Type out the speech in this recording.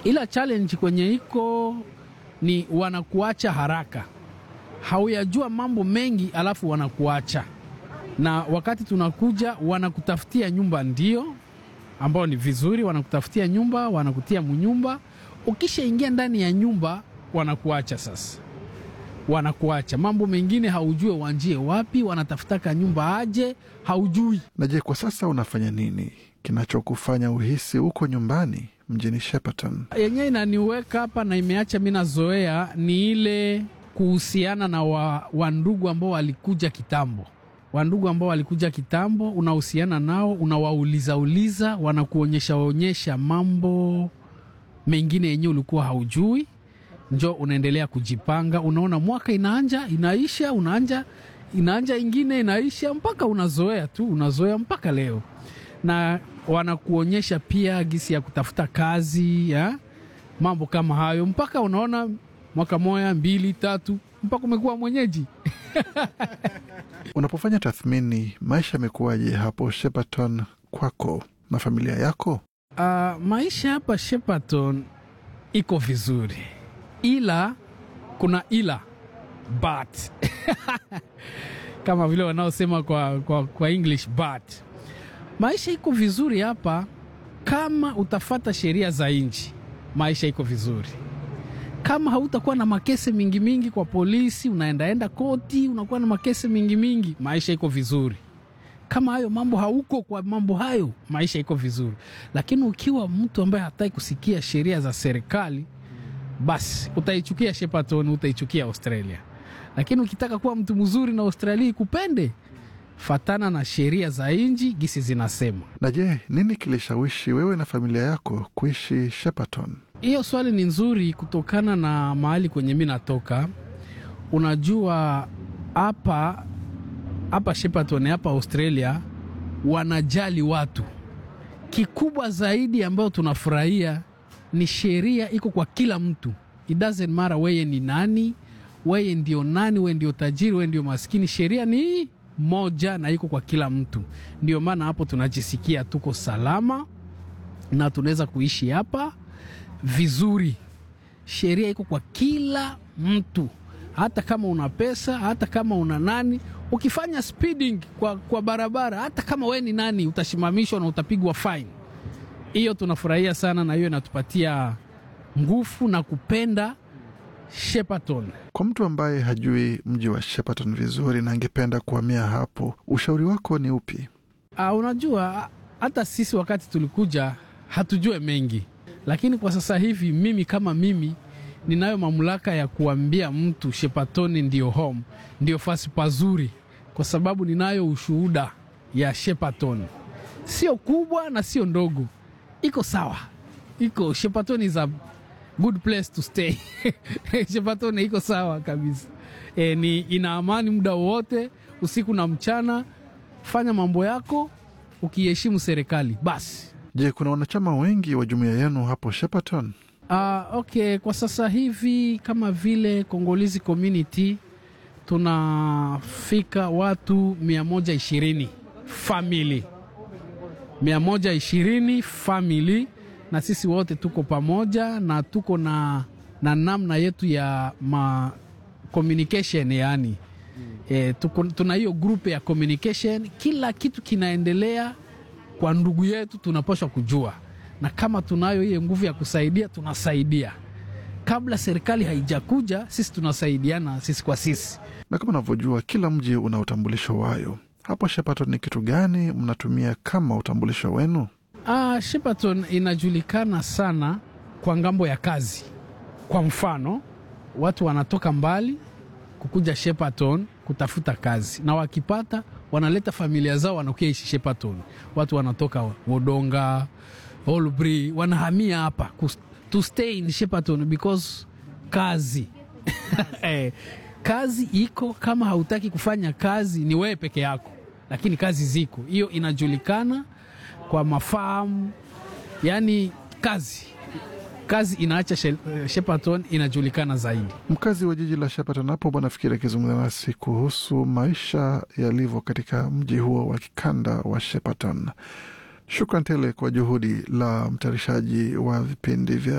ila challenge kwenye iko ni wanakuacha haraka, hauyajua mambo mengi, alafu wanakuacha na wakati tunakuja wanakutafutia nyumba, ndio ambao ni vizuri, wanakutafutia nyumba, wanakutia munyumba. Ukishaingia ndani ya nyumba, wanakuacha sasa, wanakuacha mambo mengine haujue wanjie wapi, wanatafutaka nyumba aje, haujui. Na je, kwa sasa unafanya nini kinachokufanya uhisi uko nyumbani mjini Shepparton? yenyewe inaniweka hapa na imeacha mi nazoea ni ile kuhusiana na wa, wandugu ambao walikuja kitambo wandugu ambao walikuja kitambo, unahusiana nao, unawauliza uliza, wanakuonyesha onyesha mambo mengine yenye ulikuwa haujui, njo unaendelea kujipanga. Unaona mwaka inaanja inaisha, unaanja inaanja ingine inaisha, mpaka unazoea tu, unazoea mpaka leo, na wanakuonyesha pia gisi ya kutafuta kazi ya mambo kama hayo, mpaka unaona mwaka moya mbili tatu, mpaka umekuwa mwenyeji. Unapofanya tathmini, maisha yamekuwaje hapo Shepparton kwako na familia yako? Uh, maisha hapa Shepparton iko vizuri, ila kuna ila but kama vile wanaosema kwa, kwa, kwa English but maisha iko vizuri hapa kama utafata sheria za nchi. Maisha iko vizuri kama hautakuwa na makese mingi mingi kwa polisi, unaendaenda koti, unakuwa na makese mingi mingi, maisha iko vizuri. Kama hayo mambo hauko kwa mambo hayo, maisha iko vizuri. Lakini ukiwa mtu ambaye hataki kusikia sheria za serikali, basi utaichukia Shepparton, utaichukia Australia. Lakini ukitaka kuwa mtu mzuri na Australia ikupende, fatana na sheria za nchi gisi zinasema. Na je, nini kilishawishi wewe na familia yako kuishi Shepparton? Hiyo swali ni nzuri kutokana na mahali kwenye mi natoka. Unajua hapa hapa Shepparton hapa Australia wanajali watu. Kikubwa zaidi ambayo tunafurahia ni sheria iko kwa kila mtu, it doesn't matter weye ni nani, weye ndio nani, weye ndio tajiri, weye ndio maskini, sheria ni moja na iko kwa kila mtu. Ndio maana hapo tunajisikia tuko salama na tunaweza kuishi hapa vizuri. Sheria iko kwa kila mtu, hata kama una pesa, hata kama una nani. Ukifanya speeding kwa, kwa barabara, hata kama we ni nani, utasimamishwa na utapigwa fine. Hiyo tunafurahia sana, na hiyo inatupatia nguvu na kupenda Shepparton. Kwa mtu ambaye hajui mji wa Shepparton vizuri na angependa kuhamia hapo, ushauri wako ni upi? Uh, unajua hata sisi wakati tulikuja hatujue mengi, lakini kwa sasa hivi mimi kama mimi ninayo mamlaka ya kuambia mtu Shepparton ndio home, ndio fasi pazuri, kwa sababu ninayo ushuhuda ya Shepparton. Sio kubwa na sio ndogo, iko sawa, iko Shepparton is a good place to stay Shepparton iko sawa kabisa. E, ni ina amani muda wowote, usiku na mchana. Fanya mambo yako ukiheshimu serikali basi. Je, kuna wanachama wengi wa jumuiya yenu hapo Shepparton? Uh, okay, kwa sasa hivi kama vile Kongolizi community tunafika watu mia moja ishirini family mia moja ishirini family, na sisi wote tuko pamoja na tuko na, na namna yetu ya ma communication yani E, tuko, tuna hiyo group ya communication, kila kitu kinaendelea kwa ndugu yetu, tunapaswa kujua, na kama tunayo hiyo nguvu ya kusaidia, tunasaidia. Kabla serikali haijakuja, sisi tunasaidiana sisi kwa sisi. Na kama unavyojua, kila mji una utambulisho wayo. Hapo Shepparton ni kitu gani mnatumia kama utambulisho wenu? Ah, Shepparton inajulikana sana kwa ngambo ya kazi. Kwa mfano, watu wanatoka mbali kukuja Shepparton kutafuta kazi, na wakipata wanaleta familia zao wanakuja ishi Shepparton. Watu wanatoka Wodonga, Holbury wanahamia hapa kus- to stay in Shepparton because kazi eh, kazi iko. Kama hautaki kufanya kazi ni wewe peke yako, lakini kazi ziko. Hiyo inajulikana kwa mafahamu, yani kazi kazi inaacha She- Shepparton inajulikana zaidi. Mkazi wa jiji la Shepparton hapo Bwana Fikiri akizungumza nasi kuhusu maisha yalivyo katika mji huo wa kikanda wa Shepparton. Shukran tele kwa juhudi la mtayarishaji wa vipindi vya